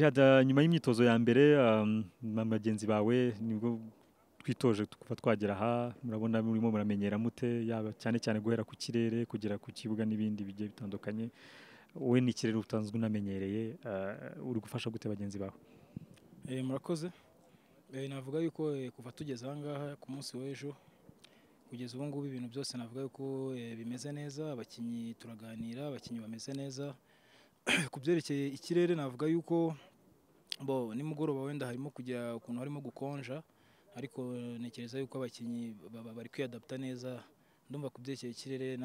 Yajya nyuma y'imyitozo ya mbere, uhm, na bagenzi bawe nibwo twitoje kuva twagera aha, murabona murimo muramenyera mute, yaba cyane cyane guhera ku kirere kugera ku kibuga n'ibindi bigiye bitandukanye, wowe ni ikirere utanzwe unamenyereye, uhm, uri gufasha gute bagenzi bawe? Murakoze, navuga yuko kuva tugeze aha ngaha ku munsi w'ejo kugeza ubu ngubu ibintu byose navuga yuko bimeze neza, abakinnyi turaganira, abakinnyi bameze neza, ku byerekeye ikirere navuga yuko bo nimugoroba wenda harimo kugira ukuntu harimo gukonja ariko ntekereza yuko abakinnyi bari kwiyadapita neza, ndumva ku byerekeye ikirere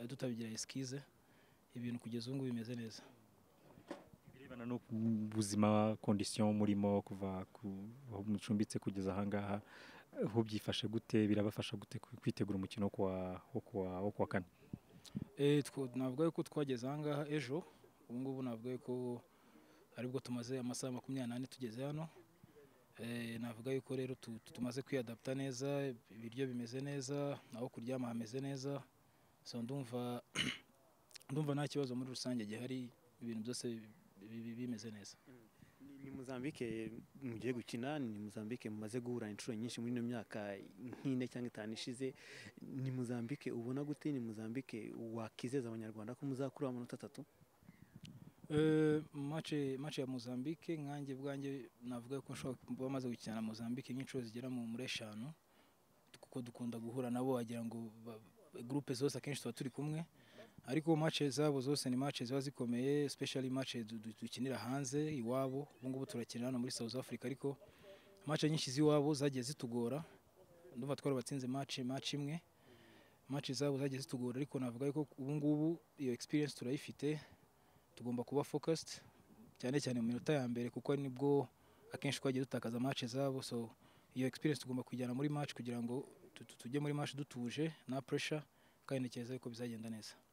tutabigira eskize, ibintu kugeza ubu ngubu bimeze neza. Ibirebana no ku buzima, condition murimo kuva aho mucumbitse kugeza aha ngaha, ho byifashe gute, birabafasha gute kwitegura umukino wo kuwa wo kuwa wo kuwa kane? Navuga yuko twageze aha ngaha ejo, ubu ngubu navuga yuko aribwo tumaze amasaha makumyabiri n'ane tugeze hano, navuga yuko rero tumaze kwiyadapita neza, ibiryo bimeze neza, aho kuryama hameze neza, so ndumva ndumva nta kibazo muri rusange gihari, ibintu byose bimeze neza. Ni Mozambique mugiye gukina, ni Mozambique mumaze guhura inshuro nyinshi muri ino myaka nk'ine cyangwa itanu ishize, ni Mozambique ubona gute, ni Mozambique wakwizeza abanyarwanda ko muzakuraho amanota atatu? Match ya Mozambique nkanjye ubwanjye navuga ko nshobora kuba maze gukina na Mozambique nk'inshuro zigera muri eshanu, kuko dukunda guhura nabo wagira ngo groupe zose akenshi tuba turi kumwe, ariko match zabo zose ni match ziba zikomeye, specially match dukinira hanze iwabo, ubu ngubu turakina hano muri South Africa ariko match nyinshi z'iwabo zagiye zitugora, ndumva twarabatsinze match match imwe, match zabo zagiye zitugora ariko navuga yuko ubu ngubu iyo experience turayifite, tugomba kuba focused cyane cyane mu minota ya mbere kuko nibwo akenshi twagiye dutakaza match zabo, so iyo experience tugomba kuyijyana muri match kugira ngo tujye muri match dutuje nta pressure kandi ntekereza yuko bizagenda neza.